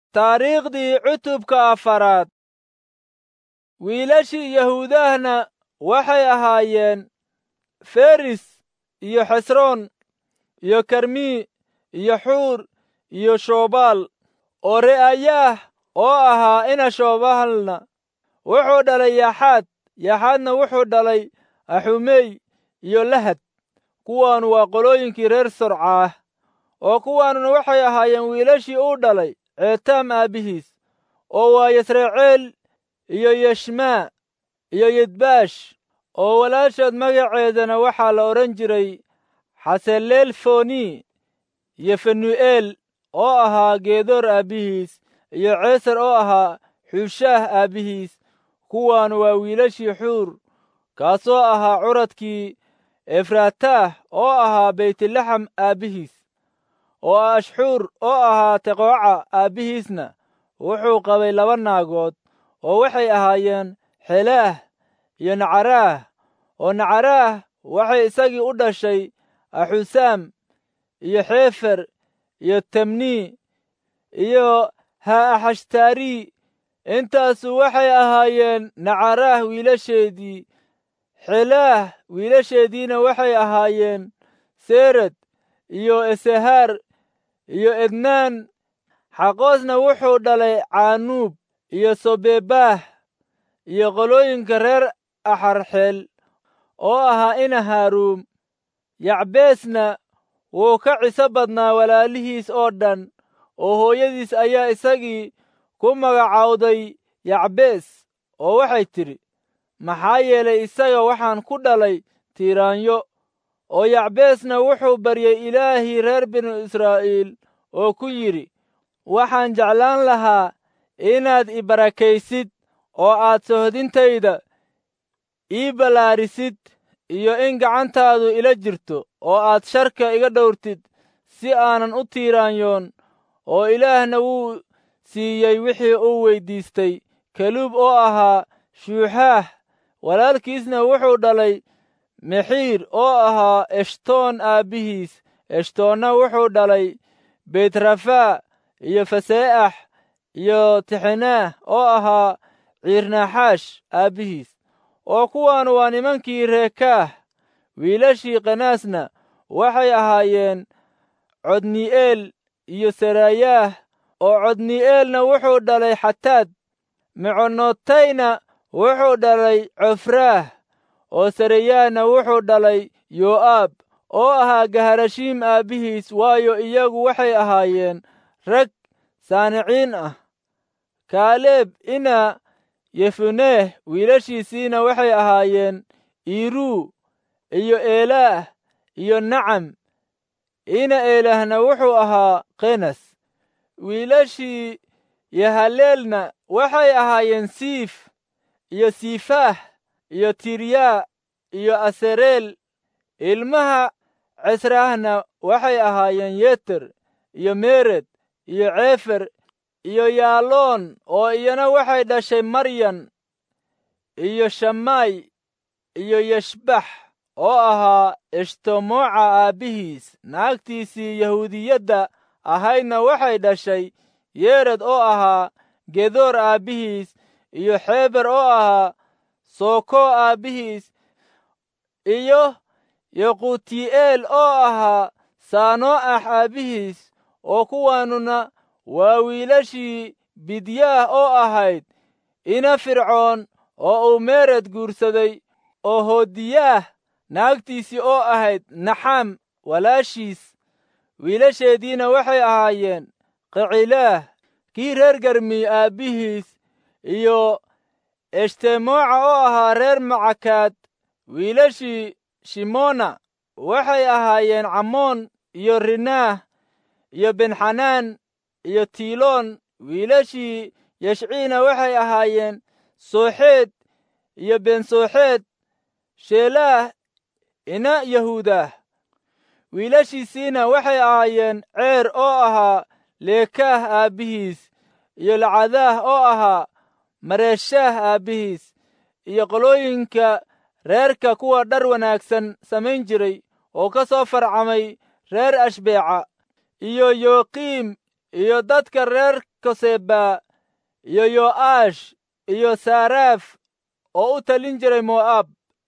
taariikhdii cutubka afaraad wiilashii yahuudahna waxay ahaayeen feris iyo xesroon iyo karmi iyo xuur iyo shobaal oo re'ayaah oo ahaa ina shobaalna wuxuu dhalay yaxaad yaxaadna wuxuu dhalay axumey iyo lahad kuwaanu waa qolooyinkii reer sorcaah oo kuwaanuna waxay ahaayeen wiilashii uu dhalay ceetaam aabbihiis oo waa yasraceel iyo yeshmaa iyo yidbaash oo walaashood magaceedana waxaa la odhan jiray xaseleel foni iyo fenu'eel oo ahaa geedoor aabbihiis iyo ceesar oo ahaa xuushaah aabbihiis kuwaanu waa wiilashii xuur kaasoo ahaa curadkii efraataah oo ahaa beytlaxam aabbihiis oo ashxuur oo ahaa teqooca aabbihiisna wuxuu qabay laba naagood oo waxay ahaayeen xelaah iyo nacaraah oo nacaraah waxay isagii u dhashay axusaam iyo xeefer iyo temni iyo ha'axashtaari intaasu waxay ahaayeen nacaraah wiilasheedii xelaah wiilasheediina waxay ahaayeen sered iyo esehaar iyo ednaan xaqoosna wuxuu dhalay caanuub iyo sobebaah iyo qolooyinka reer axarxeel oo ahaa ina haaruum yacbeesna wuu ka ciso badnaa walaalihiis oo dhan oo hooyadiis ayaa isagii ku magacawday yacbees oo waxay tidhi maxaa yeelay isaga waxaan ku dhalay tiiraanyo oo yacbeesna wuxuu baryey ilaahii reer binu israa'iil oo ku yidhi waxaan jeclaan lahaa inaad i barakaysid oo aad sohdintayda ii ballaarisid iyo in gacantaadu ila jirto oo aad sharka iga dhowrtid si aanan u tiiraanyoon oo ilaahna wuu siiyey wixii uu weyddiistay kaluub oo ahaa shuuxaah walaalkiisna wuxuu dhalay mexiir oo ahaa eshtoon aabbihiis eshtoonna wuxuu dhalay beytrafaa iyo fasee'ax iyo tixinaah oo ahaa ciirnaxaash aabbihiis oo kuwaanu waa nimankii reekaah wiilashii kanaasna waxay ahaayeen codni'eel iyo sarayaah oo codni'eelna wuxuu dhalay xataad meconotayna wuxuu dhalay cofraah oo sarayaahna wuxuu dhalay yoo'aab oo ahaa gaharashiim aabbihiis waayo iyagu waxay ahaayeen rag saaniciin ah kaaleeb ina yefuneeh wiilashiisiina waxay ahaayeen iiruu iyo eelaah iyo nacam ina eelaahna wuxuu ahaa kenas wiilashii yahaleelna waxay ahaayeen siif iyo siifaah iyo tiryaa iyo asereel ilmaha cesraahna waxay ahaayeen yeter iyo mered iyo ceefer iyo yaaloon oo iyana waxay dhashay maryan iyo shamaay iyo yeshbax oo ahaa eshtomooca aabbihiis naagtiisii yahuudiyadda ahaydna waxay dhashay yered oo ahaa gedoor aabbihiis iyo xeeber oo ahaa sooko aabbihiis iyo yoquti'eel oo ahaa saanoo'ax aabbihiis oo kuwaanuna waa wiilashii bidyaah oo ahayd ina fircoon oo uu meered guursaday oo hoodiyaah naagtiisii oo ahayd naxaam walaashiis wiilasheediina waxay ahaayeen qicilaah kii reer garmi aabbihiis iyo eshtemoca oo ahaa reer macakaad wiilashii shimoona waxay ahaayeen camoon iyo rinaah iyo benxanaan iyo tiiloon wiilashii yashciina waxay ahaayeen sooxeed iyo bensooxeed sheelaah ina yahuudah wiilashiisiina waxay ahaayeen ceer oo ahaa leekaah aabbihiis iyo lacadaah oo ahaa mareeshaah aabbihiis iyo qolooyinka reerka kuwa dhar wanaagsan samayn jiray oo ka soo farcamay reer ashbeeca iyo yooqiim iyo dadka reer koseba iyo yo'aash iyo saaraaf oo u talin jiray mo'aab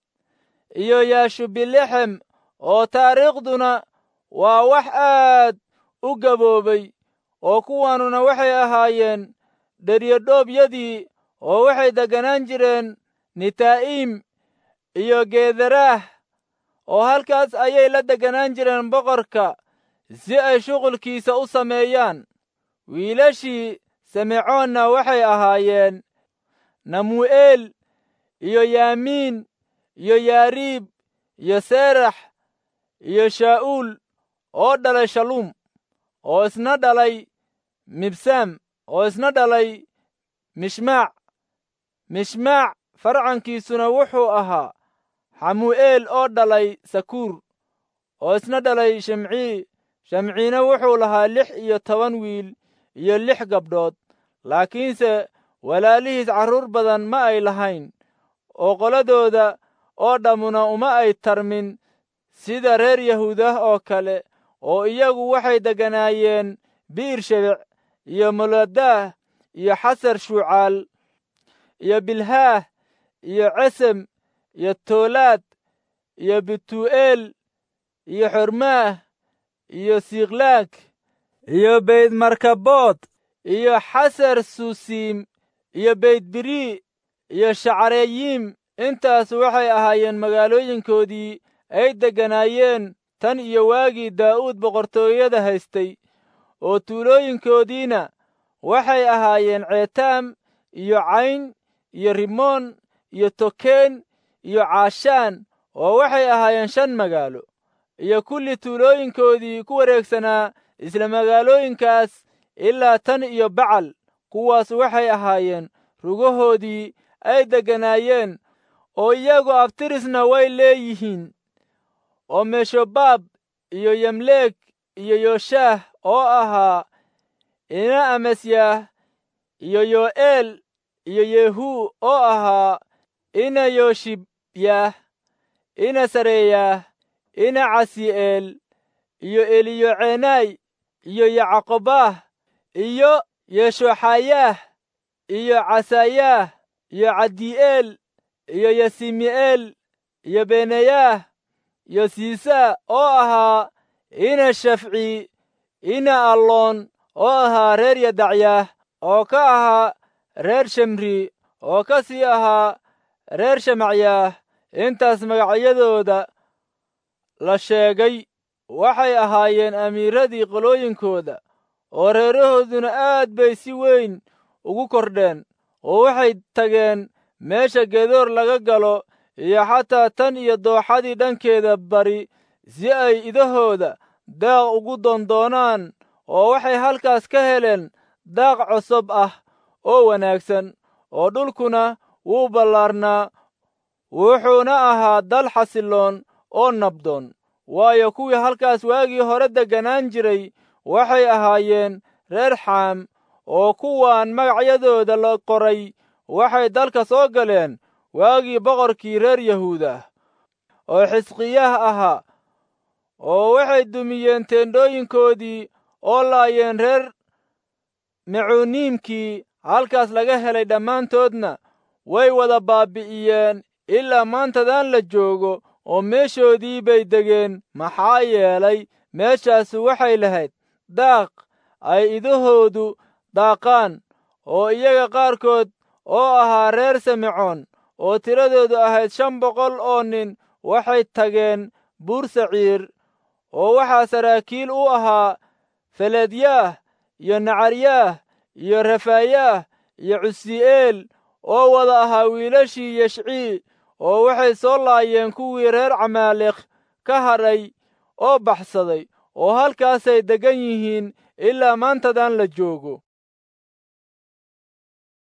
iyo yaashubilexem oo taariikhduna waa wax aad u gaboobay oo kuwaanuna waxay ahaayeen dheryodhoobyadii oo waxay degganaan jireen nitaa'iim iyo geedaraah oo halkaas ayay la degganaan jireen boqorka si ay shuqulkiisa u sameeyaan wiilashii simecoonna waxay ahaayeen namu'eel iyo yaamiin iyo yaariib iyo seerax iyo shaa'uul oo dhalay shaluum oo isna dhalay mibsaam oo isna dhalay mishmaac mishmaac farcankiisuna wuxuu ahaa xamu'eel oo dhalay sakuur oo isna dhalay shimcii shamciina wuxuu lahaa lix iyo toban wiil iyo lix gabdhood laakiinse walaalihiis carruur badan ma ay lahayn oo qoladooda oo dhammuna uma ay tarmin sida reer yahuudah oo kale oo iyagu waxay degganaayeen bi'ir shebec iyo moladaah iyo xasar shuucaal iyo bilhaah iyo cesem iyo toolaad iyo bituu'eel iyo xormaah iyo siklaag iyo beydmarkabood iyo xasar susiim iyo beydbirii iyo shacreyiim intaas waxay ahaayeen magaalooyinkoodii ay degganaayeen tan iyo waagii daa'uud boqortooyada haystay oo tuulooyinkoodiina waxay ahaayeen ceetaam iyo cayn iyo rimoon iyo tokeen iyo caashaan oo waxay ahaayeen shan magaalo iyo kulli tuulooyinkoodii ku wareegsanaa isla magaalooyinkaas ilaa tan iyo bacal kuwaas waxay ahaayeen rugahoodii ay degganaayeen oo iyagu abtirisna way leeyihiin oo meshobaab iyo yamleeg iyo yooshaah oo ahaa ina amasyaah iyo yo'eel iyo yehuu oo ahaa ina yooshibyah ina sareeyaah ina casi'eel iyo eliyocenaay iyo yacqobaah iyo yeshoxayaah iyo casayaah iyo cadi'eel iyo yasimi'eel iyo benayaah iyo siisaa oo ahaa ina shafci ina alloon oo ahaa reer yadacyaah oo ka ahaa reer shemri oo ka sii ahaa reer shamacyaah intaas magacyadooda la sheegay waxay ahaayeen amiiradii qolooyinkooda oo reerahooduna aad bay si weyn ugu kordheen oo waxay tageen meesha gedoor laga galo iyo xataa tan iyo dooxadii dhankeeda bari si ay idahooda daaq ugu doondoonaan oo waxay halkaas ka heleen daaq cosob ah oo wanaagsan oo dhulkuna wuu ballaarnaa wuxuuna ahaa dal xasilloon oo nabdoon waayo kuwii halkaas waagii hore degganaan jiray waxay ahaayeen reer xaam oo kuwaan magacyadooda la qoray waxay dalka soo galeen waagii boqorkii reer yahuudah oo xisqiyaah ahaa oo waxay dumiyeen teendhooyinkoodii oo laayeen reer mecuuniimkii halkaas laga helay dhammaantoodna way wada baabi'iyeen ilaa maantadan la joogo oo meeshoodii bay degeen maxaa yeelay meeshaasu waxay lahayd daaq ay idahoodu daaqaan oo iyaga qaarkood oo ahaa reer simecoon oo tiradoodu ahayd shan boqol oo nin waxay tageen buur saciir oo waxaa saraakiil u ahaa feledyaah iyo nacaryaah iyo rafaayaah iyo cusi'eel oo wada ahaa wiilashii yeshcii oo waxay soo laayeen kuwii reer camaaleekh ka hadhay oo baxsaday oo halkaasay deggan yihiin ilaa maantadan la joogo